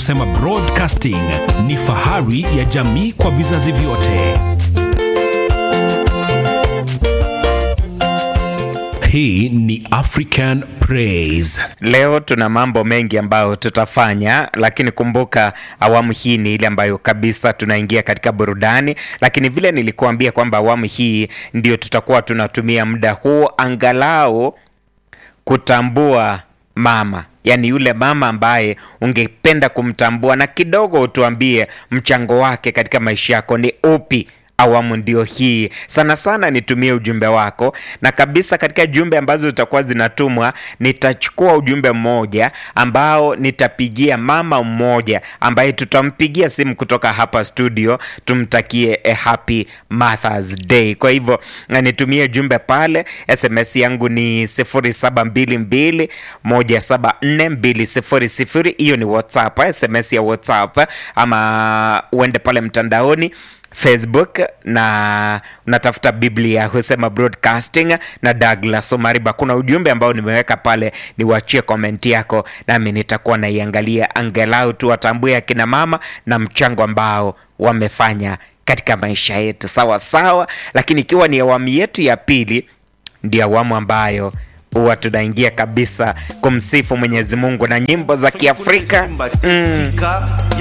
Husema Broadcasting ni fahari ya jamii kwa vizazi vyote. Hii ni African Praise. Leo tuna mambo mengi ambayo tutafanya, lakini kumbuka awamu hii ni ile ambayo kabisa tunaingia katika burudani, lakini vile nilikuambia kwamba awamu hii ndio tutakuwa tunatumia muda huu angalau kutambua mama yaani yule mama ambaye ungependa kumtambua na kidogo utuambie mchango wake katika maisha yako ni upi awamu ndio hii sana sana nitumie ujumbe wako na kabisa katika jumbe ambazo zitakuwa zinatumwa nitachukua ujumbe mmoja ambao nitapigia mama mmoja ambaye tutampigia simu kutoka hapa studio tumtakie a happy mothers day kwa hivyo na nitumie jumbe pale sms yangu ni 0722 174 hiyo ni whatsapp sms ya whatsapp ama uende pale mtandaoni facebook na unatafuta biblia husema broadcasting na douglas omariba kuna ujumbe ambao nimeweka pale niwachie komenti yako nami nitakuwa naiangalia angalau tu watambue akina mama na mchango ambao wamefanya katika maisha yetu sawa sawa lakini ikiwa ni awamu yetu ya pili ndio awamu ambayo huwa tunaingia kabisa kumsifu mwenyezi mungu na nyimbo za kiafrika mm.